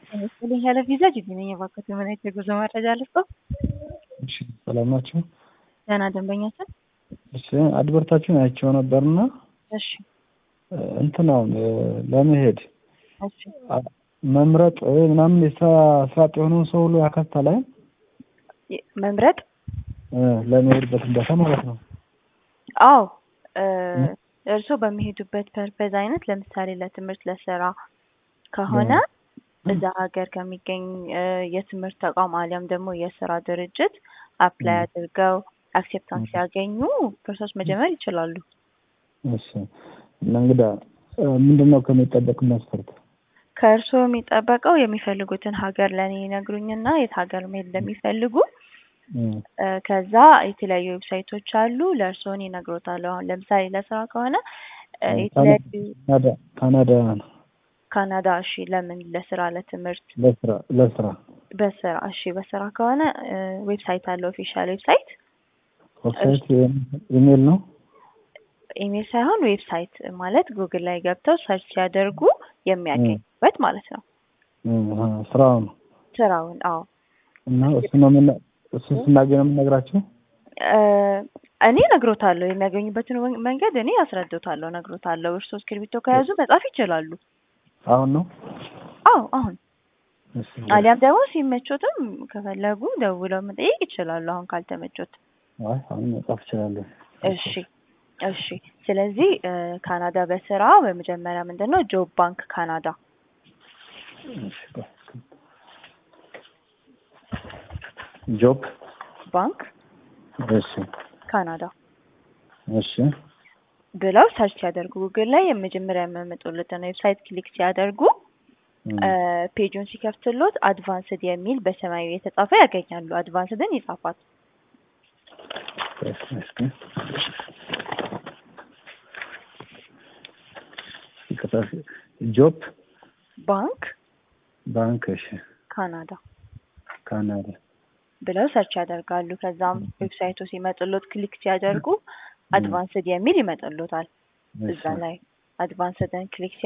ይመስለኝ ያለ ቪዛ ጅቢ ነኝ። እባክዎት የምን አይነት የጉዞ መረጃ ልስጥዎ? እሺ ሰላም ናችሁ? ደህና ደንበኛችን። እሺ አድቨርታችሁን አይቼው ነበርና እሺ እንትን አሁን ለመሄድ እሺ መምረጥ ምናምን የስራ ስራ አጥ የሆነውን ሰው ሁሉ ያካትታል አይደል? የ- መምረጥ ለመሄድበት ቦታ ማለት ነው። አዎ እርስዎ በሚሄዱበት ፐርፐዝ አይነት ለምሳሌ ለትምህርት፣ ለስራ ከሆነ እዛ ሀገር ከሚገኝ እ የትምህርት ተቋም አሊያም ደግሞ የስራ ድርጅት አፕላይ አድርገው አክሴፕታንስ ሲያገኙ ፕሮሰስ መጀመር ይችላሉ። እሺ እና እንግዳ ምንድን ነው ከሚጠበቅ መስፈርት? ከእርስዎ የሚጠበቀው የሚፈልጉትን ሀገር ለእኔ ይነግሩኝና የት ሀገር መሄድ እንደሚፈልጉ እም፣ እ ከዛ የተለያዩ ዌብሳይቶች አሉ ለእርስዎን ይነግሮታል። አሁን ለምሳሌ ለስራ ከሆነ እ የተለያዩ ካናዳ ካናዳ ነው ካናዳ። እሺ ለምን? ለስራ፣ ለትምህርት፣ ለስራ ለስራ በስራ። እሺ በስራ ከሆነ እ ዌብሳይት አለ ኦፊሻል ዌብሳይት ዌብሳይት ኢሜል ነው። ኢሜል ሳይሆን ዌብሳይት ማለት ጉግል ላይ ገብተው ሰርች ሲያደርጉ የሚያገኙበት ማለት ነው። እም፣ አ፣ ስራው ነው ስራውን። አዎ እና እሱ ነው ምን እሱ ስናገኝ ነው የምነግራቸው። እ እኔ እነግሮታለሁ የሚያገኙበትን ወን- መንገድ እኔ አስረዶታለሁ፣ እነግሮታለሁ። እርስዎ እስክሪብቶ ከያዙ መጻፍ ይችላሉ። አሁን ነው አዎ አሁን እሺ አሊያም ደግሞ ሲመቾትም ከፈለጉ ደውለው መጠየቅ ይችላሉ። አሁን ካልተመቾት አይ አሁን መጻፍ እችላለሁ። እሺ እሺ። ስለዚህ እ ካናዳ በስራ በመጀመሪያ ምንድን ነው ጆብ ባንክ ካናዳ እሺ ጆብ ባንክ እሺ ካናዳ እሺ ብለው ሰርች ሲያደርጉ ጉግል ላይ የመጀመሪያ የሚያመጡለትን ዌብሳይት ክሊክ ሲያደርጉ እም፣ እ ፔጁን ሲከፍትሎት አድቫንስድ የሚል በሰማያዊ የተጻፈ ያገኛሉ። አድቫንስድን ይጻፋል። እሺ እሺ ይቅርታ፣ ጆብ ባንክ ባንክ እሺ ካናዳ ካናዳ ብለው ሰርች ያደርጋሉ። ከዛም ዌብሳይቱ ሲመጥሎት ክሊክ ሲያደርጉ አድቫንስድ የሚል ይመጥሎታል። እዛ እሺ ላይ አድቫንስድን ክሊክ